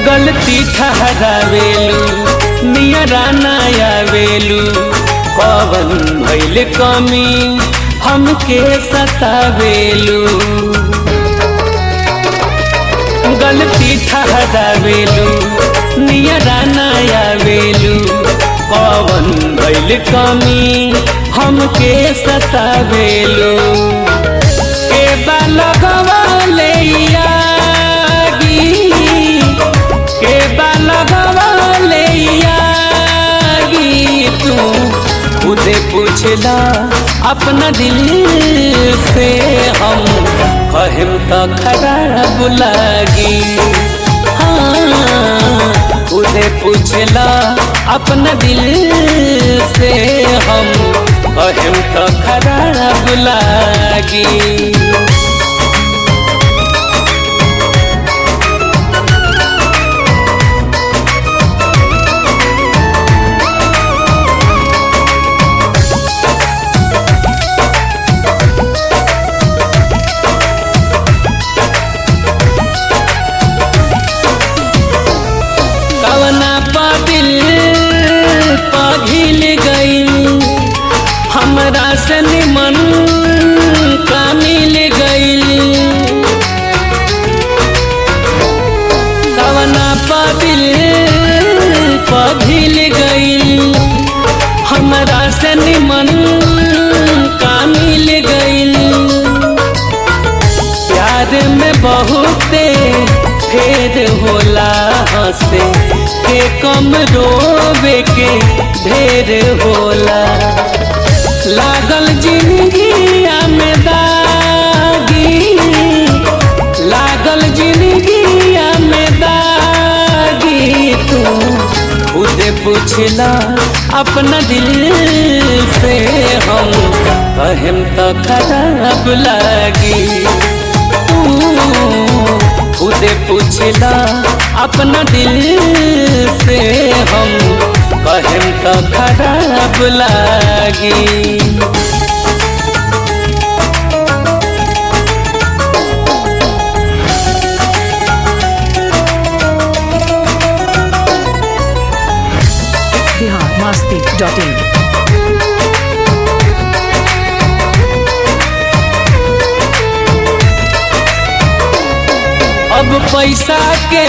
गलती ठहरावेलू नियरा नयावेलू कवन भैल कमी हमके सतावेलू गलती ठहरावेलू नियरा नयावेलू कवन भैल कमी हमके सतावेलू के बालगवाले यागी के बालगवाले यागी तू खुदे पूछला अपना दिल से हम कहम तो खराब लागी हाँ खुदे पूछला अपना दिल से हम कहम तो खराब लागी कवना पादिल पाघिल गई हमरा से निमन का मिल गई कवना पादिल पाघिल गई हमरा से निमन का मिल गई प्यार में बहुते फेर होला हंसे के कम रोवे के ढेर होला लागल जिंदगिया में दागी लागल जिंदगिया में दागी तू खुद पूछला अपना दिल से हम कहम तो खराब लागी खुद पूछला अपना दिल से हम कहम तो खराब लागी बिहार मस्ती डॉट इन अब पैसा के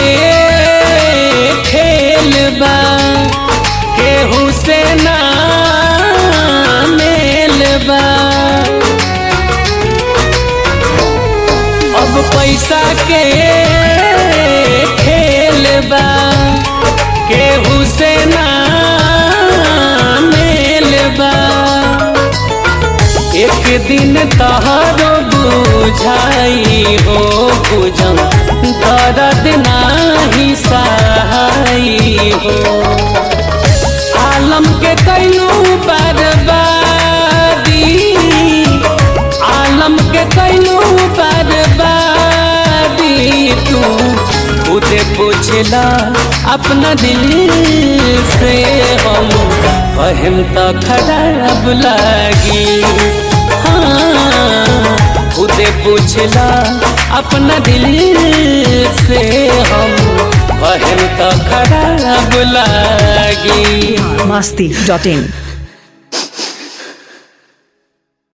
खेल बा केहू से ना मेल बा अब पैसा के खेल बा केहू से ना मेल बा एक दिन तहरो बुझाई हो बुझम दर्द नाही सहाई हो आलम के कैलू बर्बादी आलम के कैलू बर्बादी तू खुद पूछला अपना दिल से हम कहम तो खराब लागी हाँ खुद पूछला अपना दिल से हम कहम तो खराब लागी मस्ती डॉट इन